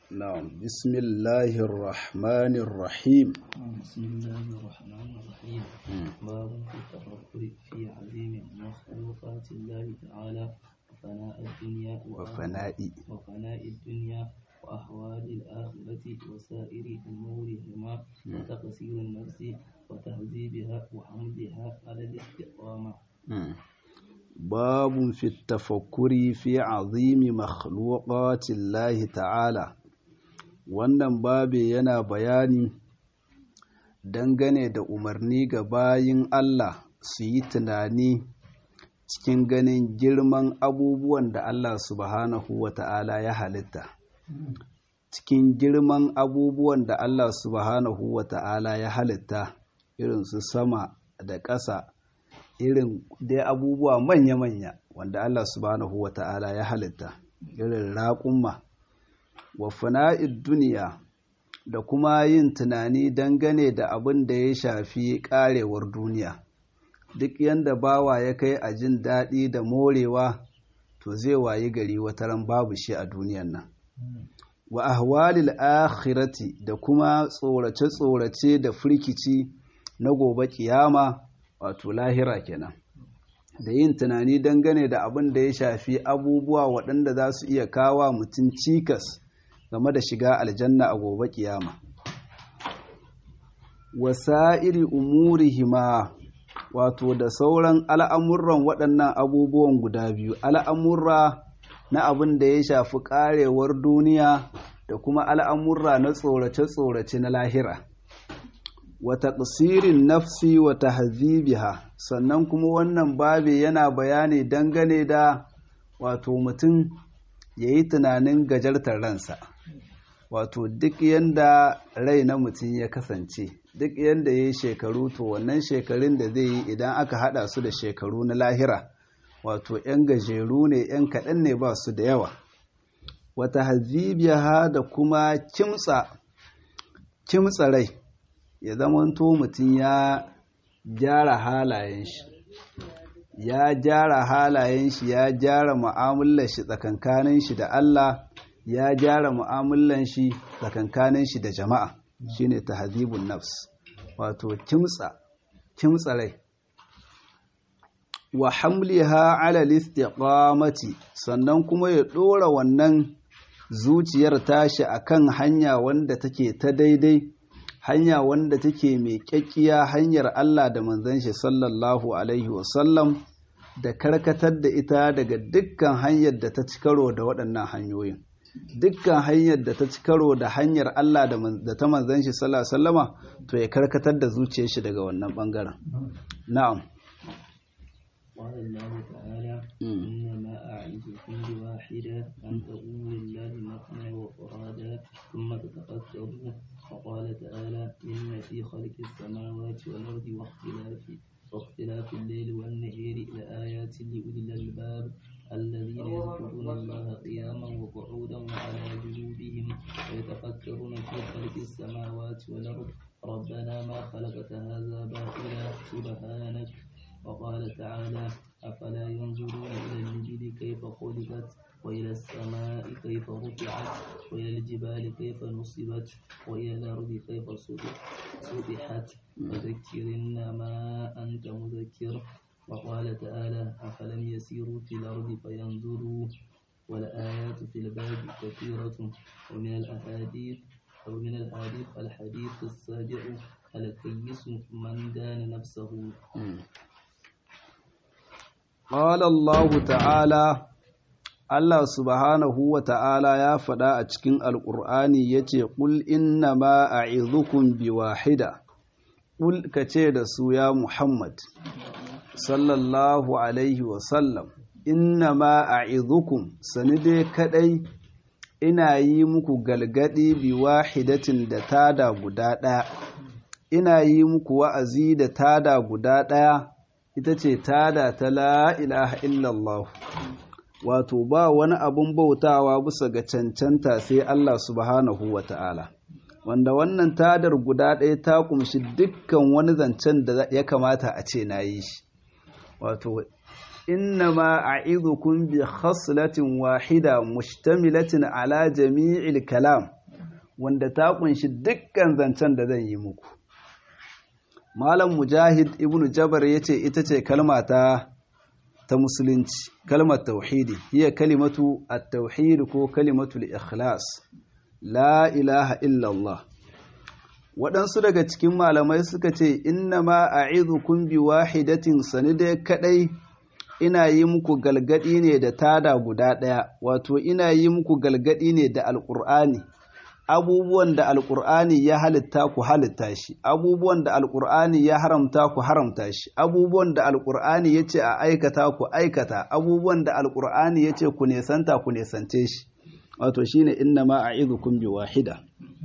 نعم بسم الله الرحمن الرحيم بسم الله الرحمن الرحيم باب في التفكر في عظيم مخلوقات الله تعالى وفناء الدنيا وفناء وفناء الدنيا وأحوال الآخرة وسائر أمورهما وتقصير النفس وتهذيبها وحمدها على الاستقامة باب في التفكر في عظيم مخلوقات الله تعالى wannan babi yana bayani dangane da umarni ga bayin Allah su yi tunani cikin ganin girman abubuwan da Allah subhanahu wa ta'ala ya halitta cikin girman abubuwan da Allah subhanahu wa ta'ala ya halitta irin su sama da ƙasa irin dai abubuwa manya-manya wanda Allah subhanahu wa ta'ala ya halitta irin raƙumma wa fana'id duniya da kuma yin tunani dangane da abin da ya shafi ƙarewar duniya duk yanda bawa ya kai a jin daɗi da morewa to zai wayi gari wataran babu shi a duniyan nan wa ahwalil akhirati da kuma tsorace-tsorace da firkici na gobe kiyama wato lahira kenan da yin tunani dangane da abin da ya shafi abubuwa waɗanda za su iya kawa mutum cikas game da shiga aljanna a gobe kiyama wasa'iri umurihima wato da sauran al'amuran waɗannan abubuwan guda biyu al'amurra na abin da ya shafi ƙarewar duniya da kuma al'amurra na tsorace-tsorace na lahira wata ƙasirin nafsi wata hazibiha sannan kuma wannan babi yana bayani dangane da wato mutum ya yi tunanin gajartar ransa wato duk yanda rai na mutum ya kasance duk yanda ya yi shekaru to wannan shekarun da zai yi idan aka hada su da shekaru na lahira wato 'yan gajeru ne 'yan kaɗan ne ba su da yawa wata hazibiya da kuma kimtsa kimtsa rai ya zamanto mutum ya gyara halayen shi ya gyara halayen shi ya gyara mu'amalar shi tsakankanin shi da Allah ya gyara mu'amalan shi tsakankanin shi da jama'a shine tahdhibun nafs wato kimtsa kimtsa rai wa hamliha ala istiqamati sannan kuma ya dora wannan zuciyar tashi akan hanya wanda take ta daidai hanya wanda take mai kyakkiya hanyar Allah da manzon shi sallallahu alaihi wasallam da karkatar da ita daga dukkan hanyar da ta ci karo da waɗannan hanyoyin dukkan hanyar da ta ci karo da hanyar Allah da ta manzan shi sallallahu alaihi wasallama to ya karkatar da zuciyar shi daga wannan bangaren na'am قال الله تعالى إنما أعظكم بواحدة أن تقوموا لله مثنى وفرادا ثم تتفكروا وقال تعالى إن في خلق السماوات والأرض واختلاف واختلاف الليل والنهار لآيات لأولي الألباب الذين يذكرون الله قياما وقعودا وعلى جنوبهم ويتفكرون في خلق السماوات والأرض ربنا ما خلقت هذا باطلا سبحانك وقال تعالى أفلا ينظرون إلى الإبل كيف خلقت وإلى السماء كيف رفعت وإلى الجبال كيف نصبت وإلى الأرض كيف سطحت فذكر إنما أنت مذكر وقال تعالى أفلم يسيروا في الأرض فينظروا والآيات في الباب كثيرة ومن الأحاديث أو من الحديث الحديث السابع الكيس من دان نفسه قال الله تعالى Allah subhanahu wa ta'ala ya faɗa a cikin Alƙur'ani ya ce, Ƙul inna ma a izukun bi wahida, ƙul ka ce da su ya Muhammad, sallallahu Alaihi wasallam, inna ma a izukun, sani dai kaɗai ina yi muku galgadi bi wahidatin da tada guda ɗaya, ina yi muku wa'azi da tada guda ɗaya, ita ce tada ta la ilaha illallah. wato ba wani abun bautawa bisa ga cancanta sai Allah subhanahu wa ta'ala wanda wannan tadar guda ɗaya ta kumshi dukkan wani zancen da ya kamata a ce na yi shi wato innama a'idhukum bi khaslatin wahida mushtamilatin ala jami'il kalam wanda ta kunshi dukkan zancen da zan yi muku malam mujahid ibnu jabar yace ita ce kalma ta ta musulunci kalmar tauhidi hiya kalimatu at-tauhid ko kalimatu al-ikhlas la ilaha illallah waɗansu daga cikin malamai suka ce inna ma a'idhukum bi wahidatin sanide kadai ina yi muku galgadi ne da tada guda ɗaya wato ina yi muku galgadi ne da alƙur'ani abubuwan da alƙur'ani ya halitta ku halitta shi abubuwan da alƙur'ani ya haramta ku haramta shi abubuwan da alƙur'ani ya ce a aikata ku aikata abubuwan da alƙur'ani ya ce ku nesanta ku nesance shi wato shine inna ma a'idhukum bi wahida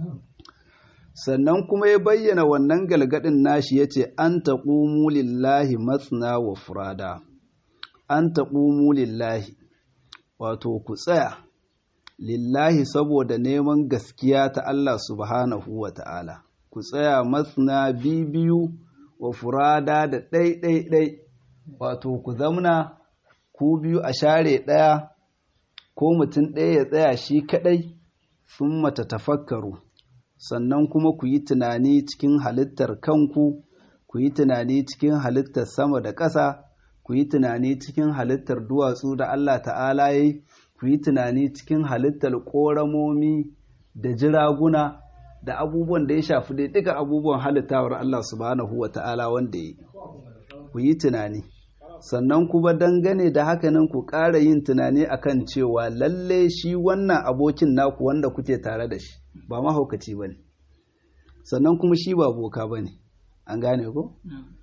sannan kuma ya bayyana wannan galgadin nashi yace an taqumu lillahi matsna wa furada an taqumu lillahi wato ku tsaya lillahi saboda neman gaskiya ta Allah subhanahu wa ta'ala ku tsaya matsna bibiyu wa furada da ɗai-ɗai-ɗai wato ku zamna ku biyu a share ɗaya ko mutum ɗaya ya tsaya shi kaɗai sun mata tafakkaru sannan kuma ku yi tunani cikin halittar kanku ku yi tunani cikin halittar sama da ƙasa ku yi tunani cikin halittar duwatsu da Allah ta'ala ya yi ku yi tunani cikin halittar ƙoramomi da jiraguna da abubuwan da ya shafi dai duka abubuwan halittawar Allah subhanahu wa ta'ala wanda ya yi ku yi tunani sannan kuma dangane da hakanan ku ƙara yin tunani akan cewa lalle shi wannan abokin naku wanda kuke tare da shi ba mahaukaci ba ne sannan kuma shi ba boka ba ne an gane ko?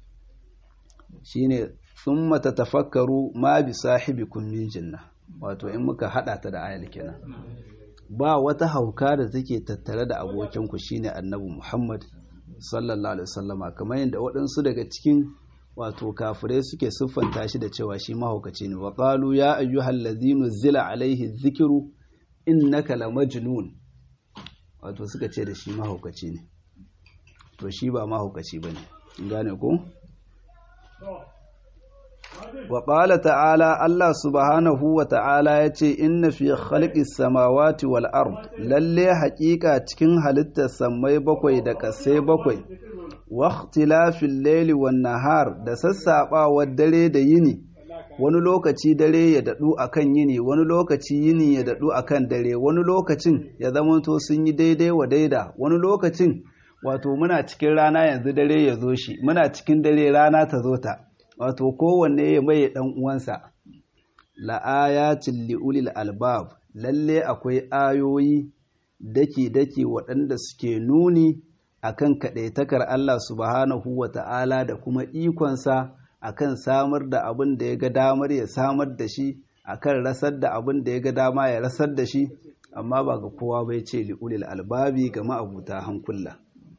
shi ne sun mata tafakkaru ma bi sahibi min jinna wato in muka haɗa ta da ayal kenan ba wata hauka da take tattare da abokinku shine annabi muhammad sallallahu alaihi wasallama kamar yadda waɗansu daga cikin wato kafirai suke siffanta shi da cewa shi mahaukaci ne wa qalu ya ayyuhal ladhina zila alaihi dhikru innaka lamajnun wato suka ce da shi mahaukaci ne to shi ba mahaukaci bane gane ko wa qala ta'ala Allah subhanahu wa ta'ala yace inna fi khalqis samawati wal ard lalle haƙiƙa cikin halittar sammai bakwai da ƙasai bakwai waktilafin laili wan nahar da sassaɓawar dare da yini wani lokaci dare ya daɗu akan yini wani lokaci yini ya daɗu akan dare wani lokacin ya zamanto sun yi daidai wa daida wani lokacin wato muna cikin rana yanzu dare ya zo shi muna cikin dare rana ta zo ta wato kowanne ya mai ɗan uwansa la'ayatin li'ulil albab lalle akwai ayoyi daki-daki waɗanda suke nuni akan kaɗaitakar Allah subhanahu wa ta'ala da kuma ikonsa akan samar da abin da ya ga damar ya samar da shi akan rasar da abin da ya ga dama ya rasar da shi amma ba ga kowa bai ce li'ulil albabi ga ma'abuta hankula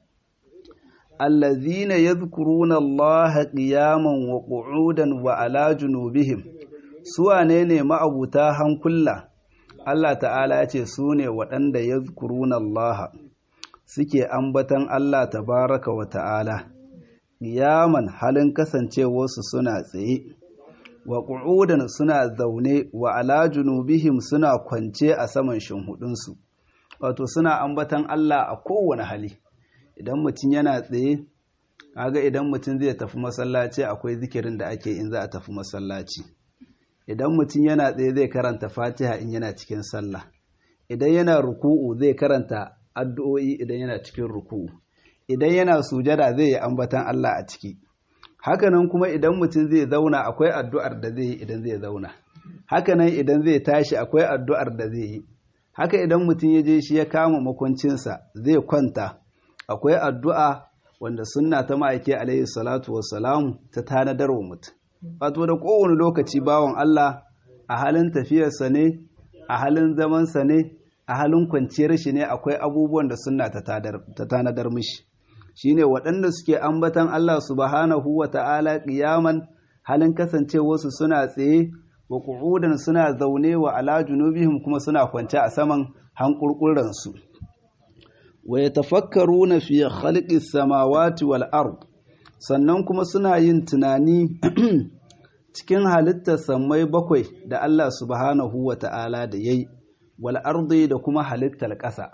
allazina yadhkuruna Allah qiyaman wa qu'udan wa ala junubihim su wane ne ma'abuta hankula Allah ta'ala ya ce su ne waɗanda yadhkuruna Allah suke ambatan Allah tabaraka wa ta'ala, ƙiyaman halin kasancewarsu suna tsaye, wa ƙu'udan suna zaune wa ala junubihim suna kwance a saman shinhudunsu, wato suna ambatan Allah a kowane hali, idan mutum yana tsaye, kaga idan mutum zai tafi masallaci akwai zikirin da ake in za a tafi masallaci. Idan mutum yana tsaye zai karanta fatiha in yana cikin sallah, idan yana ruku'u zai karanta addu'o'i idan yana cikin ruku idan yana sujada zai yi ambatan Allah a ciki hakanan kuma idan mutum zai zauna akwai addu'ar da zai yi idan zai zauna hakanan idan zai tashi akwai addu'ar da zai yi haka idan mutum ya je shi ya kama makwancinsa zai kwanta akwai addu'a wanda sunna ta ma'aiki alaihi salatu wassalamu ta tanadar wa mutum wato da kowane lokaci bawan Allah a halin tafiyarsa ne a halin zamansa ne a halin kwanciyar shi ne akwai abubuwan da sunna ta tanadar mishi shine waɗanda suke ambatan Allah subhanahu wa ta'ala ƙiyaman halin kasancewarsu suna tsaye wa ƙu'udan suna zaune wa ala junubihim kuma suna kwance a saman hankurkuransu wa yatafakkaruna fi khalqis samawati wal ard sannan kuma suna yin tunani cikin halittar sammai bakwai da Allah subhanahu wa ta'ala da yayi wal ardi da kuma halittar ƙasa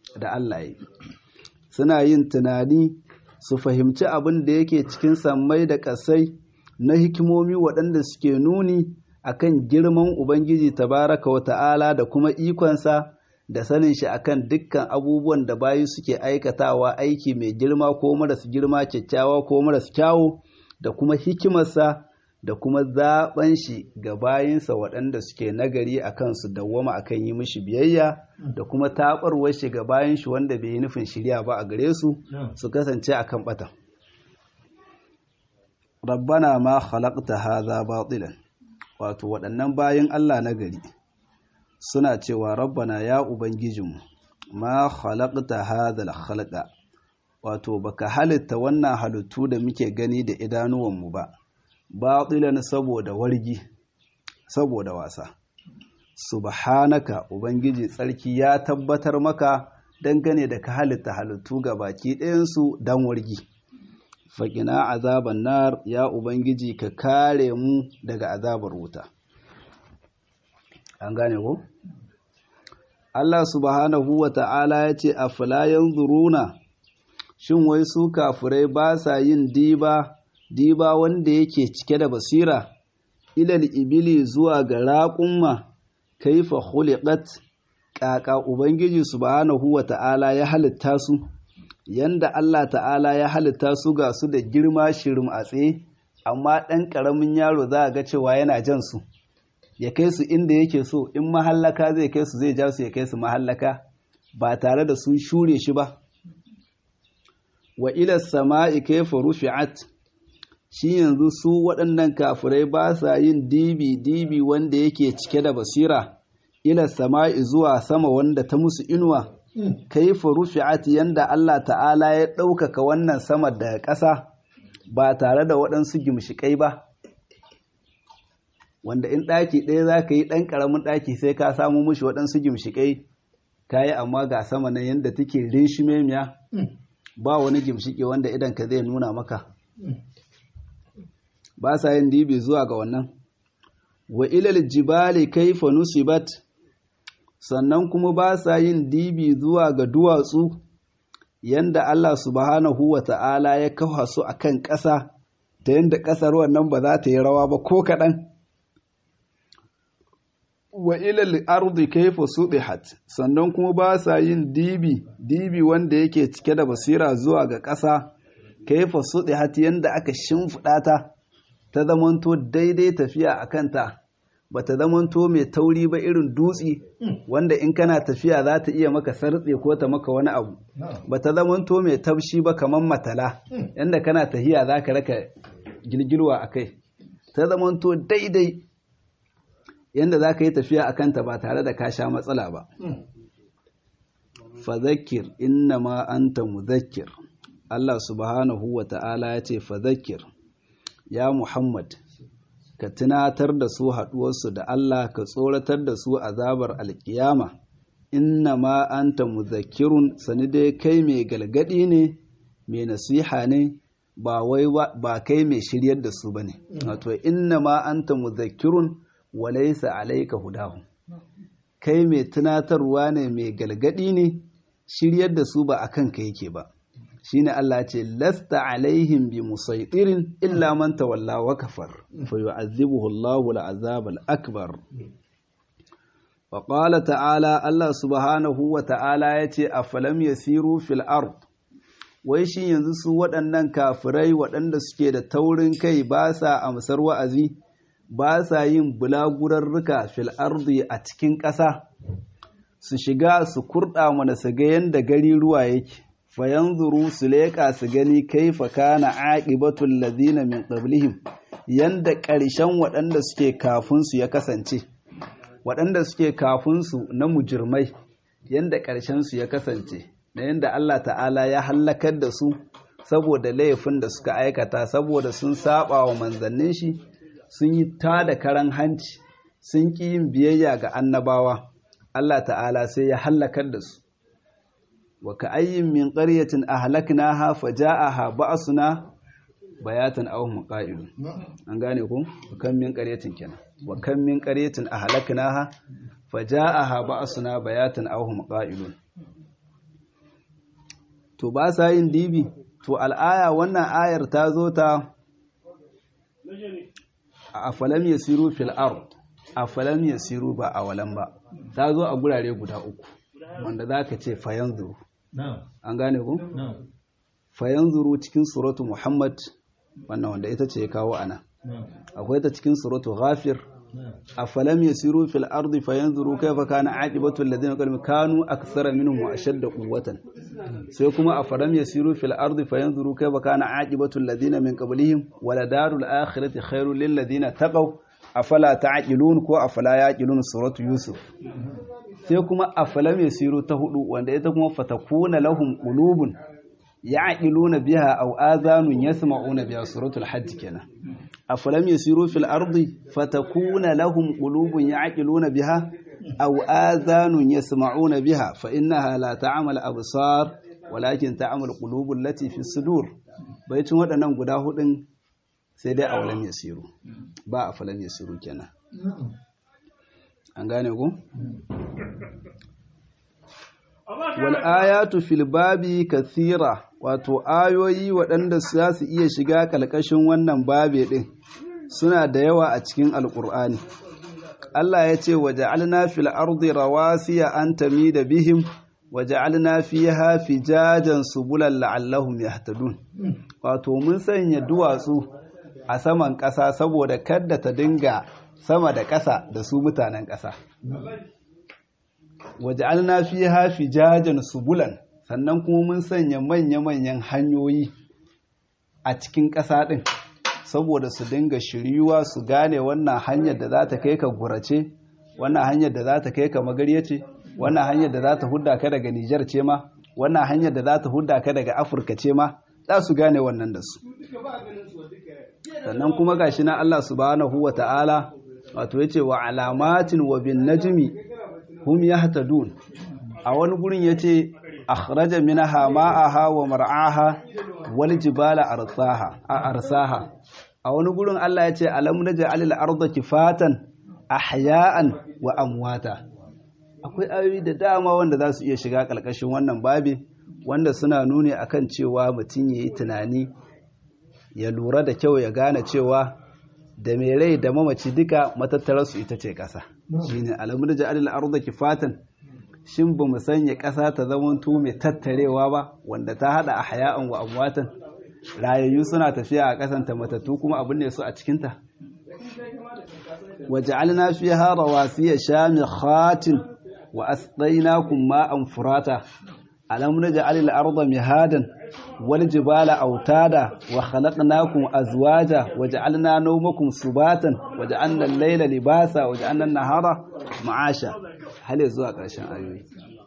da Allah yi suna yin tunani su fahimci abin da yake cikin sammai da ƙasai na hikimomi waɗanda suke nuni akan girman Ubangiji tabaraka wa ta'ala da kuma ikonsa da sanin shi akan dukkan abubuwan da bayi suke aikatawa aiki mai girma ko maras girma kyakkyawa ko maras kyawu da kuma hikimarsa da kuma zaɓen shi ga bayinsa waɗanda suke nagari a kansu dawwama akan yi mishi biyayya da kuma taɓarwar shi ga bayan shi wanda bai yi nufin shirya ba a gare su su kasance akan ɓata. rabbana ma khalaqta hadha batilan wato waɗannan bayan Allah na gari suna cewa rabbana ya ubangijinmu ma khalaqta hadha al-khalqa wato baka halitta wannan halittu da muke gani da idanuwanmu ba batilan saboda wargi saboda wasa subhanaka ubangiji tsarki ya tabbatar maka dangane da ka halitta halittu ga baki ɗayansu dan wargi faƙina azaban nar ya ubangiji ka kare mu daga azabar wuta an gane ko Allah subhanahu wa ta'ala ya ce a filayen zuruna shin wai su kafurai ba sa yin diba diba wanda yake cike da basira ilal ibili zuwa ga raƙumma kaifa khuliqat ƙaƙa ubangiji subhanahu wa ta'ala ya halitta su yanda Allah ta'ala ya halitta su ga su da girma shirim a tsaye amma ɗan ƙaramin yaro za a ga cewa yana jan su ya kai su inda yake so in mahallaka zai kai su zai ja su ya kai su mahallaka ba tare da sun shure shi ba wa ila sama'i kaifa rufi'at shi yanzu su waɗannan kafirai ba sa yin dibi dibi wanda yake cike da basira ila sama'i zuwa sama wanda ta musu inuwa kaifa rufi'at yanda Allah ta'ala ya ɗaukaka wannan sama daga ƙasa ba tare da waɗansu gimshiƙai ba wanda in ɗaki ɗaya za ka yi ɗan ƙaramin ɗaki sai ka samu mushi waɗansu gimshiƙai ka yi amma ga sama nan yadda take reshimemiya ba wani gimshiƙi wanda idan ka zai nuna maka ba sa yin dibi zuwa ga wannan wa ilal jibali kaifa nusibat sannan kuma ba sa yin dibi zuwa ga duwatsu yanda Allah subhanahu wa ta'ala ya kafa su a kan ƙasa ta yanda ƙasar wannan ba za ta yi rawa ba ko kaɗan. Wa ilal ardi kaifa subihat sannan kuma ba sa yin dibi dibi wanda yake cike da basira zuwa ga ƙasa kaifa subihat yanda aka shimfiɗa ta ta zamanto daidai tafiya a kanta. ba ta zamanto mai tauri ba irin dutse wanda in kana tafiya za ta iya maka sartse ko ta maka wani abu ba ta zamanto mai taushi ba kamar matala yadda kana tafiya za ka raka girgirwa a kai ta zamanto daidai yadda za ka yi tafiya a kanta ba tare da ka sha matsala ba fazakir inna ma anta muzakkir Allah subhanahu wa ta'ala ya ce fazakir ya Muhammad ka tunatar da su haɗuwarsu da Allah ka tsoratar da su azabar alkiyama inna ma anta muzakkirun sani dai kai mai galgadi ne mai nasiha ne ba wai ba kai mai shiryar da su bane wato inna ma anta muzakkirun wa laysa alayka hudahu kai mai tunatarwa ne mai galgadi ne shiryar da su ba akan ka yake ba shine Allah ce lasta alaihim bi musaitirin illa man tawalla wa kafar fa yu'azzibuhu Allahu al-azab al-akbar wa qala ta'ala Allah subhanahu wa ta'ala yace afalam yasiru fil ard wai shi yanzu su waɗannan kafirai waɗanda suke da taurin kai ba sa amsar wa'azi ba sa yin bulagurarruka fil ardi a cikin ƙasa su shiga su kurɗa mana su ga yanda gari ruwa yake fayanzuru su leƙa su gani kaifa kana aqibatul ladina min qablihim yanda ƙarshen waɗanda suke kafin su ya kasance waɗanda suke kafin su na mujirmai yanda ƙarshen su ya kasance na yanda Allah ta'ala ya hallakar da su saboda laifin da suka aikata saboda sun saba wa manzannin shi sun yi ta da karan hanci sun ƙi yin biyayya ga annabawa Allah ta'ala sai ya hallakar da su wa ka'ayyin min ƙaryatin ahlaknaha faja'aha ba'suna bayatan aw muqa'ilun an gane ku kan min ƙaryatin kenan wa kan min ƙaryatin ahlaknaha faja'aha ba'suna bayatan aw muqa'ilun to ba sa yin dibi to al'aya wannan ayar ta zo ta a falam yasiru fil ard a falam yasiru ba a walan ba ta zo a gurare guda uku wanda zaka ce fayanzuru an gane ku fayanzuru cikin suratu muhammad wannan wanda ita ce ya kawo ana akwai ta cikin suratu ghafir afalam yasiru fil ardi fayanzuru kayfa kana aqibatu alladhina qalu kanu akthara minhum wa ashadda quwwatan sai kuma afalam yasiru fil ardi fayanzuru kayfa kana aqibatu alladhina min qablihim wala darul akhirati khairul lil ladina taqaw afala ta'qilun ko afala yaqilun suratu yusuf sai kuma afalam yasiru ta hudu wanda ita kuma fatakuna lahum qulubun ya'qiluna biha aw adhanun yasma'una biha suratul hajj kenan afalam yasiru fil ardi fatakuna lahum qulubun ya'qiluna biha aw adhanun yasma'una biha fa innaha la ta'mal absar walakin ta'mal qulubul lati fi sudur baitin waɗannan guda hudun sai dai awalam yasiru ba afalam yasiru kenan an gane ku wal ayatu fil babi kathira wato ayoyi waɗanda za su iya shiga ƙalƙashin wannan babe ɗin suna da yawa a cikin alƙur'ani Allah ya ce waje alna fil ardi rawasiya an tami da bihim waje alna fiha fijajan subulan la'allahum yahtadun wato mun sanya duwatsu a saman ƙasa saboda kadda ta dinga sama da ƙasa da su mutanen ƙasa waje alna fiha fijajan subulan sannan kuma mun sanya manya-manyan hanyoyi a cikin ƙasa ɗin saboda su dinga shiryuwa su gane wannan hanyar da za ta kai ka gurace wannan hanyar da za ta kai ka magarya ce wannan hanyar da za ta hudda ka daga Nijar ce ma wannan hanyar da za ta hudda ka daga Afirka ce ma za su gane wannan da su sannan kuma gashi na Allah subhanahu wa ta'ala wato yace wa alamatin wa bin najmi hum yahtadun a wani gurin yace akhraja minha ma'aha wa mar'aha wal jibala arsaha a arsaha a wani gurin Allah yace alam naj'al al arda kifatan ahya'an wa amwata akwai ayoyi da dama wanda za su iya shiga kalkashin wannan babi wanda suna nuni akan cewa mutum yayi tunani ya lura da kyau ya gane cewa da mai rai da mamaci duka matattararsu ita ce ƙasa shine alam naj'al al arda kifatan shin ba mu sanya ƙasa ta zamanto mai tattarewa ba wanda ta haɗa a haya'an wa amwatan rayayyu suna tafiya a ƙasanta matattu kuma abin ne su a cikinta waje alina fi hara wasiya shami khatin wa asqainakum ma'an furata alam naj'al al-arda mihadan wal jibala autada wa khalaqnakum azwaja waja'alna nawmakum subatan waja'alna al-layla libasa waja'alna an-nahara ma'asha hal zuwa ƙarshen ayoyi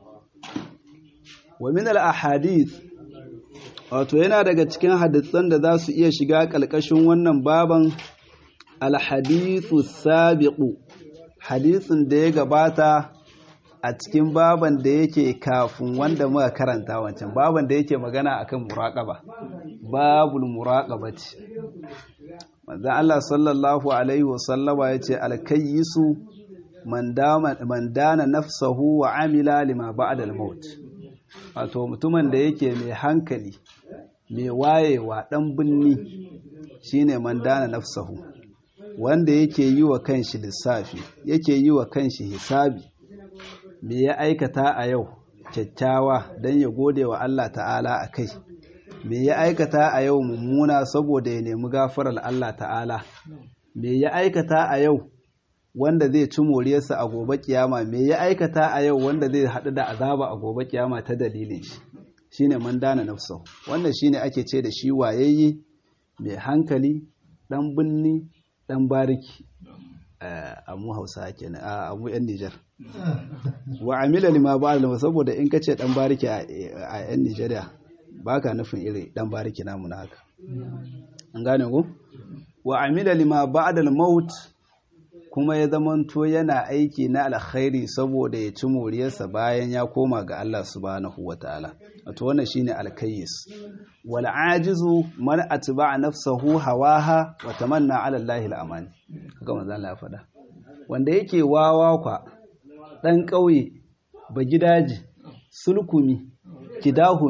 wa min al-ahadith wato yana daga cikin hadisan da za su iya shiga ƙalƙashin wannan baban al-hadithu sabiqu hadisin da ya gabata a cikin baban da yake kafin wanda muka karanta wancan baban da yake magana akan muraqaba babul muraqabati manzon Allah sallallahu alaihi wasallama yace al-kayyisu man dana nafsahu wa amila lima ba'da al-maut wato mutumin da yake mai hankali mai wayewa dan binni shine man dana nafsahu wanda yake yi wa kanshi lissafi yake yi wa kanshi hisabi me ya aikata a yau kyakkyawa don ya gode wa Allah ta'ala a kai me ya aikata a yau mummuna saboda ya nemi gafarar Allah ta'ala me ya aikata a yau wanda zai ci moriyarsa a gobe kiyama me ya aikata a yau wanda zai haɗu da azaba a gobe kiyama ta dalilin shi shine man dana nafsa wannan shine ake ce da shi wayayye mai hankali dan binni dan bariki a mu hausa kenan a mu yan Nijar wa amila lima ba'da saboda in kace dan bariki a yan Nijeriya baka nufin iri dan bariki namu na haka an gane ko wa amila lima ba'da al-maut kuma ya zamanto yana aiki na alkhairi saboda ya ci moriyarsa bayan ya koma ga Allah subhanahu wataala wato wannan shine alkayyis wal ajizu man atba'a nafsahu hawaha wa tamanna ala Allah al-aman kaga manzo Allah ya faɗa wanda yake wawa kwa dan ƙauye ba gidaje sulkumi kidahumi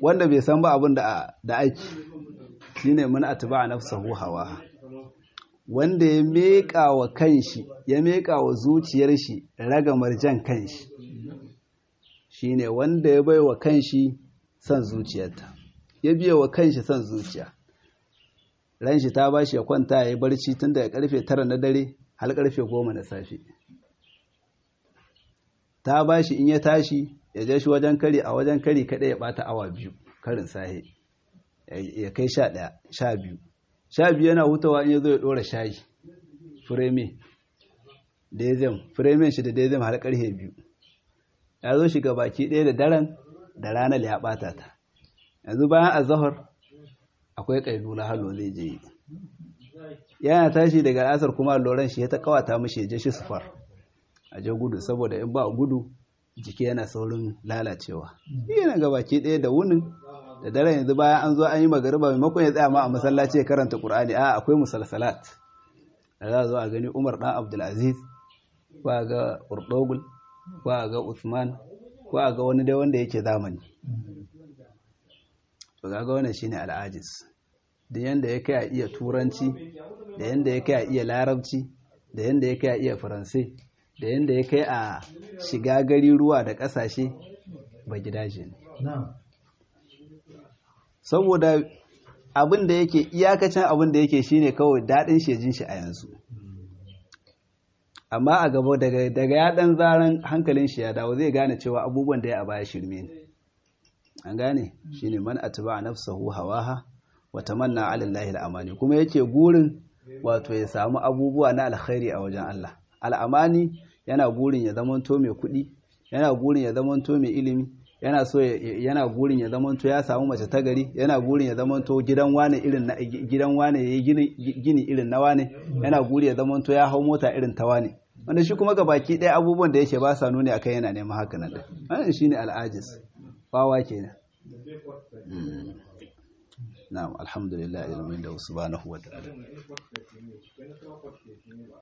wanda bai san ba abin da da aiki shine mun atba nafsahu hawa wanda ya meka wa kanshi ya meka wa zuciyar shi ragamar jan kanshi shine wanda ya bai wa kanshi son zuciyarta ya biya wa kanshi son zuciya ran shi ta bashi ya kwanta ya yi barci tun daga karfe tara na dare har karfe goma na safe ta bashi in ya tashi ya je shi wajen kari a wajen kari kaɗai ya ɓata awa biyu karin sahe ya kai sha ɗaya sha biyu sha biyu yana hutawa in ya zo ya ɗora shayi fireme dezem firemen shi da dezem har ƙarfe biyu ya zo shiga baki ɗaya da daren da ranar ya ɓata ta yanzu bayan azahar akwai ƙailula halo zai je yi yana tashi daga asar kuma loran shi ya ta kawata mashi ya je shi sufar a je gudu saboda in ba gudu jiki yana saurin lalacewa yana ga baki ɗaya da wunin da dare yanzu bayan an zo an yi magariba maimakon ya tsaya ma a masallaci ya karanta qur'ani a akwai musalsalat da za a zo a gani umar dan abdulaziz ko a ga urdogul ko a ga usman ko a ga wani dai wanda yake zamani to ga wannan shine al'ajis da yanda ya kai a iya turanci da yanda ya kai a iya larabci da yanda ya kai a iya faransai da yanda ya kai a shiga gari ruwa da ƙasashe ba gidaje ne saboda abin da yake iyakacin abin da yake shine kawai daɗin shejin shi a yanzu amma a gaba daga daga ya dan zaran hankalin shi ya dawo zai gane cewa abubuwan da ya a baya shirme ne an gane shine man atba nafsahu hawaha wa tamanna ala allahi al-amani kuma yake gurin wato ya samu abubuwa na alkhairi a wajen Allah al'amani yana gurin ya zamanto mai kuɗi yana gurin ya zamanto mai ilimi yana so yana gurin ya zamanto ya samu mace ta gari yana gurin ya zamanto gidan wane irin na gidan wane yayi gini gini irin na wane yana guri ya zamanto ya hau mota irin ta wane wanda shi kuma ga baki ɗaya abubuwan da yake ba sa nuni akan yana neman haka nan wannan shine al'ajis bawa kenan na'am alhamdulillah ilmin da subhanahu wa ta'ala